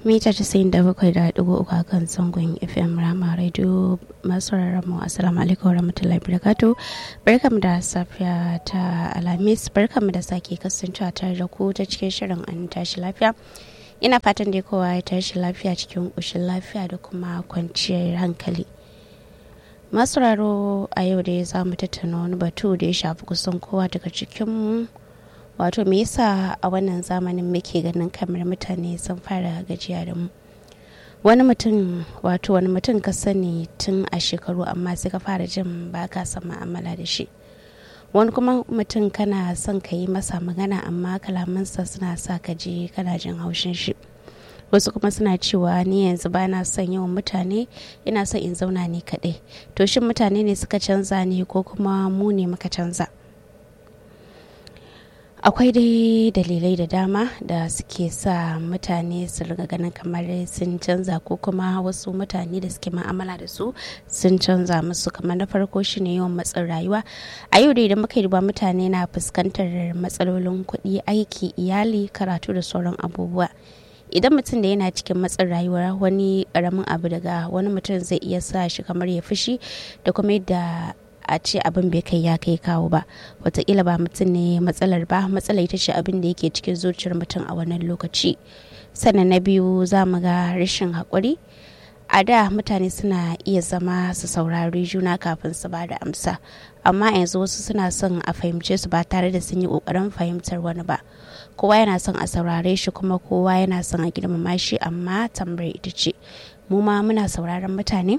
mita casa'in da bakwai da ɗigo uku a kan zangon fm rama radio masu mu assalamu alaikum warahmatullahi wabarakatuh barkam da safiya ta alhamis barkam da sake kasancewa tare da ku ta cikin shirin an tashi lafiya ina fatan dai kowa ya tashi lafiya cikin ƙoshin lafiya da kuma kwanciyar hankali masu raro a yau dai za mu tattauna wani batu da ya shafi kusan kowa daga cikin wato me yasa a wannan zamanin muke ganin kamar mutane sun fara gajiya da mu wani mutum wato wani mutum ka sani tun a shekaru amma sai ka fara jin ba ka son ma'amala da shi wani kuma mutum kana son ka yi masa magana amma kalamansa suna sa ka je kana jin haushin shi wasu kuma suna cewa ni yanzu ba na son yawan mutane ina son in zauna ni kaɗai to shin mutane ne suka canza ne ko kuma mu ne muka canza akwai dai dalilai da dama da suke sa mutane su riga ganin kamar sun canza ko kuma wasu mutane da suke ma'amala da su sun canza musu kamar na farko shine yawan matsin rayuwa a yau da idan muka yi mutane na fuskantar matsalolin kuɗi aiki iyali karatu da sauran abubuwa idan mutum da yana cikin matsin rayuwa wani karamin abu daga wani mutum zai iya sa shi kamar ya fushi da kuma yadda a ce abin bai kai ya kai kawo ba wataƙila ba mutum ne matsalar ba matsala ita ce abin da yake cikin zuciyar mutum a wannan lokaci sannan na biyu za mu ga rashin haƙuri a da mutane suna iya zama su saurari juna kafin su ba da amsa amma yanzu wasu suna son a fahimce su ba tare da sun yi ƙoƙarin fahimtar wani ba kowa yana son a saurare shi kuma kowa yana son a girmama shi amma tambayar ita ce mu ma muna sauraron mutane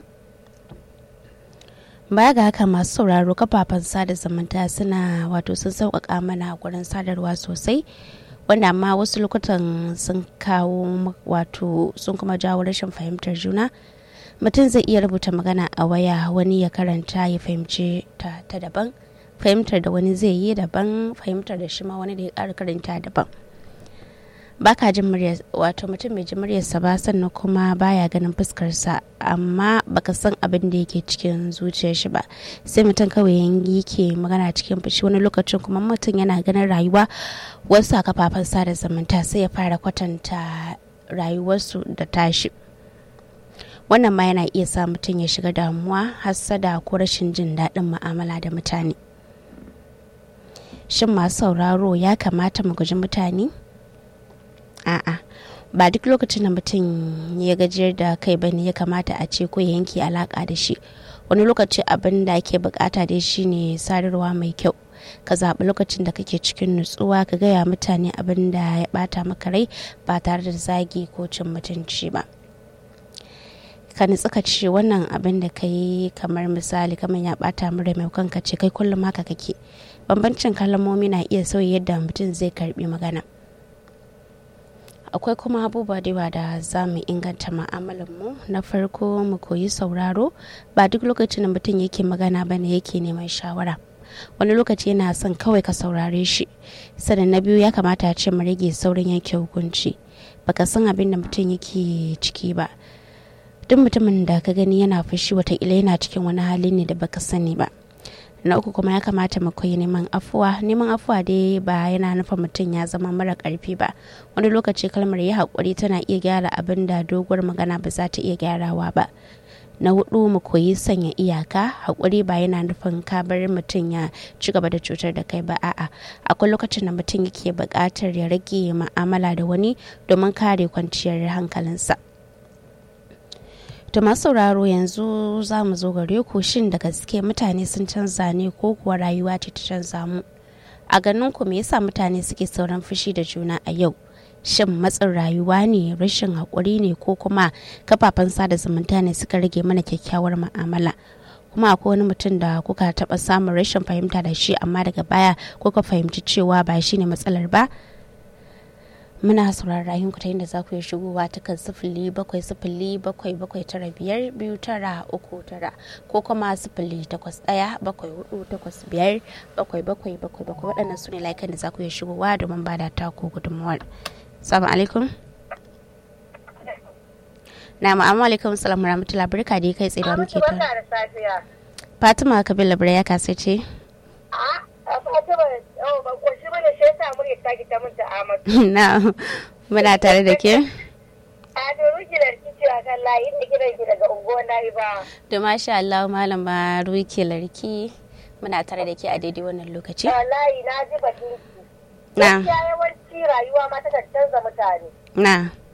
baya ga haka masu sauraro kafafen sada zumunta suna wato sun sauƙaƙa mana gurin sadarwa sosai wanda amma wasu lokutan sun kawo wato sun kuma jawo rashin fahimtar juna mutum zai iya rubuta magana a waya wani ya karanta ya fahimce ta ta daban fahimtar da wani zai yi daban fahimtar da shi ma wani da ya ƙara karanta daban baka jin muryar wato mutum mai jin muryarsa ba sannan kuma baya ganin fuskarsa amma baka san abin da yake cikin zuciyar shi ba sai mutum kawai yangi ke magana cikin fushi wani lokacin kuma mutum yana ganin rayuwa wasu a kafafen sada zumunta sai ya fara kwatanta rayuwarsu da tashi wannan ma yana iya sa mutum ya shiga damuwa hassada ko rashin jin daɗin mu'amala da mutane shin masu sauraro ya kamata mu guji mutane a'a ba duk lokacin da mutum ya gajiyar da kai bane ya kamata a ce ko ya yanke alaka da shi wani lokaci abin da ake bukata dai shine sadarwa mai kyau ka zaɓi lokacin da kake cikin nutsuwa ka gaya mutane abin da ya bata maka rai ba tare da zagi ko cin mutunci ba ka nutsu ka ce wannan abin da ka yi kamar misali kamar ya bata mura mai kanka ce kai kullum haka kake bambancin kalmomi na iya sauya yadda mutum zai karbi magana akwai kuma abubuwa da yawa da za mu inganta mu na farko mu koyi sauraro ba duk lokacin da mutum yake magana ba ne yake neman shawara wani lokaci yana son kawai ka saurare shi sannan na biyu ya kamata a ce mu rage saurin yanke hukunci baka san abin da mutum yake ciki ba duk mutumin da ka gani yana fushi wataƙila yana cikin wani hali ne da baka sani ba na uku kuma ya kamata mu koyi neman afuwa neman afuwa dai ba yana nufin mutum ya zama mara karfi ba wani lokaci kalmar ya haƙuri tana iya gyara abin da doguwar magana ba za ta iya gyarawa ba na hudu mu koyi sanya iyaka haƙuri ba yana nufin ka bar mutum ya ci gaba da cutar da kai ba a'a akwai lokacin da mutum yake buƙatar ya rage ma'amala da wani domin kare kwanciyar hankalinsa To masu sauraro yanzu za mu zo gare ku shin da gaske mutane sun canza ne ko kuwa rayuwa ce ta canza mu. A ganin ku me yasa mutane suke sauran fushi da juna a yau? Shin matsin rayuwa ne, rashin haƙuri ne ko kuma kafafen sada zumunta ne suka rage mana kyakkyawar mu'amala? kuma akwai wani mutum da kuka taɓa samun rashin fahimta da shi amma daga baya kuka fahimci cewa ba shi ne matsalar ba? muna sauraron rayuwar ta yadda za ku yi shigowa ta kan sifili bakwai sifili bakwai bakwai tara biyar biyu tara uku tara ko kuma sifili takwas ɗaya bakwai hudu takwas biyar bakwai bakwai bakwai bakwai waɗannan su ne layukan da za ku yi shigowa domin ba da taku gudunmawar. Salamu alaikum. Na ma'amu alaikum salamu rahmatullahi barka da kai tsaye da muke ta. Fatima Kabila Bira ya kasance. Na muna tare da ke. A to ruki da rikici a kan layi inda gidan ki daga unguwar nayi ba. Da masha Allah malama Ruki Larki muna tare da ke a daidai wannan lokaci. Wallahi na ji batun ki. Na. Gaskiya yawanci rayuwa ma ta canza mutane. Na.